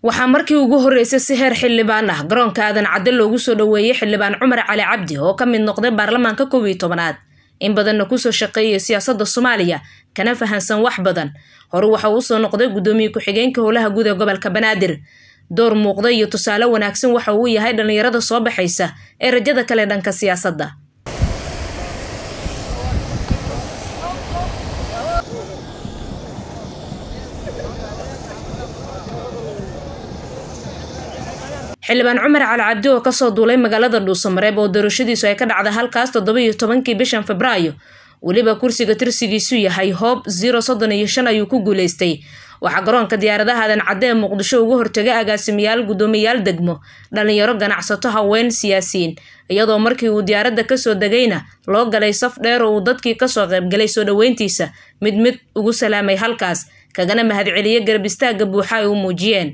waxaa markii ugu horreysay si heer xildhibaan ah garoonka aadan cadde loogu soo dhoweeyey xildhibaan cumar cali cabdi oo ka mid noqday baarlamaanka kow iyo tobanaad in badanna kusoo shaqeeyay siyaasadda soomaaliya kana fahansan wax badan hore waxa uu soo noqday guddoomiye ku-xigeenka howlaha guud ee gobolka banaadir door muuqda iyo tusaale wanaagsan waxa uu yahay dhallinyarada soo baxaysa ee rajada kale dhanka siyaasadda xildhibaan cumar cali cabdi oo kasoo duulay magaalada dhuusamareeb oo doorashadiisu ay ka dhacday halkaas toddoba iyo tobankii bishan febraayo weliba kursiga tirsigiisu yahay hoob zero soddon iyo shan ayuu ku guuleystay waxaa garoonka diyaaradaha aadan cadde ee muqdisho uga hortegay agaasimayaal guddoomiyaal degmo dhalinyaro ganacsato haween siyaasiyiin iyadoo markii uu diyaaradda kasoo degayna loo galay saf dheer oo uu dadkii kasoo qaybgalay soo dhoweyntiisa mid mid ugu salaamay halkaas kagana mahadceliye garab istaagga buuxa ay u muujiyeen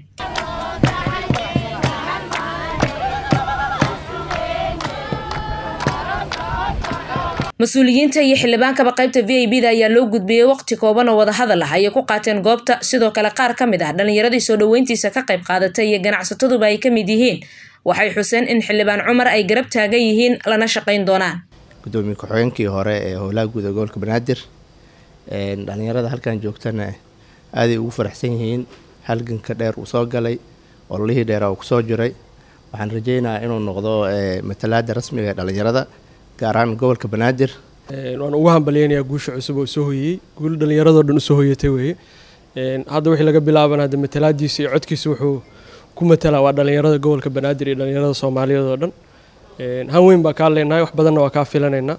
mas-uuliyiinta iyo xildhibaankaba qaybta v i b da ayaa loo gudbiyey waqti kooban oo wadahadal ah ayay ku qaateen goobta sidoo kale qaar ka mid ah dhallinyaradii soo dhoweyntiisa ka qayb qaadatay iyo ganacsataduba ay ka mid yihiin waxay xuseen in xildhibaan cumar ay garab taagan yihiin lana shaqayn doonaan gudoomiye ku-xigeenkii hore ee howlaha guud ee gobolka banaadir dhalinyarada halkan joogtana aaday ugu faraxsan yihiin halganka dheer uu soo galay ololihii dheera uu kusoo jiray waxaan rajeynayaa inuu noqdo matalaada rasmiga ee dhalinyarada gaar ahaan gobolka banaadir waan ugu hambalyeynayaa guusha cusub oo soo hoyey guul dhallinyaradoo dhan usoo hoyatay weeye hadda wixii laga bilaaban hadda matalaadiisa iyo codkiisa wuxuu ku matalaa waa dhallinyarada gobolka banaadir iyo dhallinyarada soomaaliyeed oo dhan han weyn baa kaa leenahay wax badanna waa kaa filanaynaa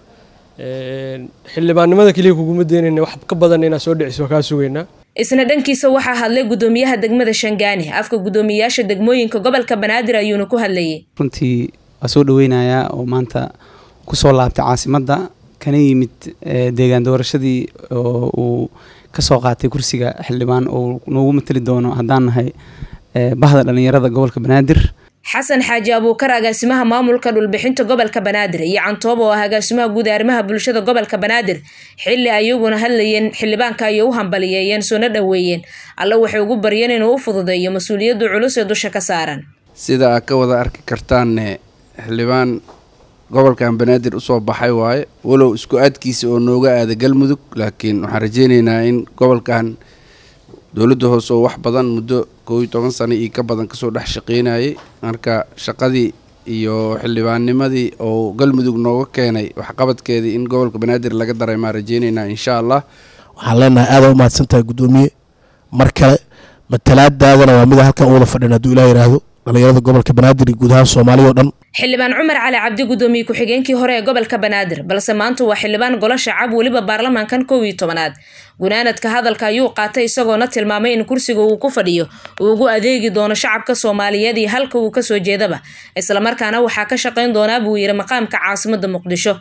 xildhibaannimada keliya kuguma deynayna wax ka badan inaa soo dhiciso waa kaa sugaynaa isna dhankiisa waxaa hadlay guddoomiyaha degmada shangaani afka guddoomiyayaasha degmooyinka gobolka banaadir ayuuna ku hadlayay runtii waa soo dhaweynayaa oo maanta kusoo laabtay caasimadda kana yimid deegaan doorashadii oo uu kasoo qaatay kursiga xildhibaan oo noogu matali doono haddaan nahay bahda dhallinyarada gobolka banaadir xasan xaaji abuukar agaasimaha maamulka dhulbixinta gobolka banaadir iyo cantoob oo ah agaasimaha guud arrimaha bulshada gobolka banaadir xilli ayaguna hadlayeen xildhibaanka ayay u hambaliyeeyeen soona dhoweeyeen alle waxay ugu baryeen inuu u fududeeyo mas-uuliyaddu culus ee dusha ka saaran sida aad ka wada arki kartaanne xildhibaan gobolkan banaadir usoo baxay waaye walow isku aadkiisa oo nooga aada galmudug laakiin waxaan rajeyneynaa in gobolkan dowladda hoose oo wax badan muddo koob iyo toban sano iyo ka badan kasoo dhex shaqeynayay marka shaqadii iyo xildhibaannimadii oo galmudug nooga keenay waxqabadkeedii in gobolka banaadir laga daray maan rajeyneynaa insha allah waxaan leenahay aada u mahadsan tahay guddoomiye mar kale matalaadaadana waa mida halkan uwada fadhin hadduu ilaa yidhaahdo dhalinyarada gobolka banaadir iyo guud ahaan soomaaliya o dhan xildhibaan cumar cali cabdi guddoomiye ku-xigeenkii hore ee gobolka banaadir balse maanta waa xildhibaan golo shacab weliba baarlamaankan kow iyo tobanaad gunaanadka hadalka ayuu qaatay isagoona tilmaamay in kursiga uu ku fadhiyo uu ugu adeegi doono shacabka soomaaliyeed iyo halka uu kasoo jeedaba islamarkaana waxaa ka shaqayn doonaa buu yiri maqaamka caasimada muqdisho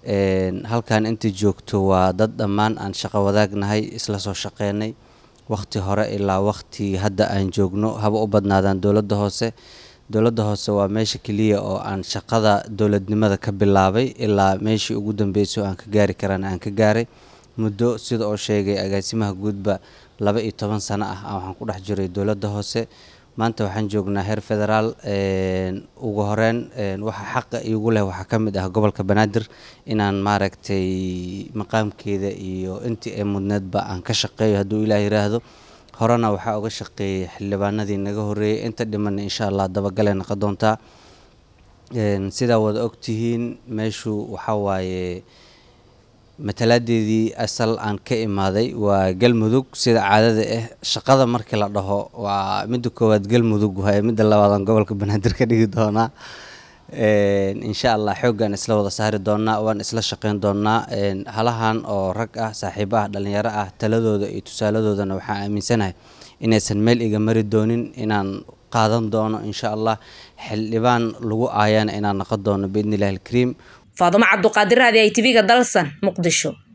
halkan inta joogto waa dad dhammaan aan shaqo wadaagnahay isla soo shaqeynay waqti hore ilaa waqti hadda aan joogno haba u badnaadaan dowladda hoose dowladda hoose waa meesha keliya oo aan shaqada dowladnimada ka bilaabay ilaa meeshii ugu dambeysay oo aan ka gaari karana aan ka gaaray muddo sida oo sheegay agaasimaha guudba laba iyo toban sano ah waxaan ku dhex jiray dowladda hoose maanta waxaan joognaa heer federaal ugu horeyn waxa xaqa iigu leh waxaa ka mid ah gobolka banaadir inaan maaragtay maqaamkeeda iyo intii ee mudneedba aan ka shaqeeyo hadduu ilaah yiraahdo horena waxaa uga shaqeeyay xildhibaanadii naga horeeyay inta dhimana insha allah dabagalay noqon doontaa sidaa wada ogtihiin meeshu waxaa waaye matalaadeedii asal aan ka imaaday waa galmudug sida caadada ah shaqada markii la dhaho waa midda koowaad galmudug waaye midda labaadaan gobolka banaadir ka dhigi doonaa insha allah xooggaan isla wada saari doonaa waan isla shaqeyn doonaa halahan oo rag ah saaxiibo ah dhalinyaro ah taladooda iyo tusaaladoodana waxaan aaminsanahay inaysan meel iga mari doonin inaan qaadan doono insha allah xildhibaan lagu aayana inaan noqon doono biidni illahi alkariim faadumo cabduqaadir raadi ay tv-ga dalsan muqdisho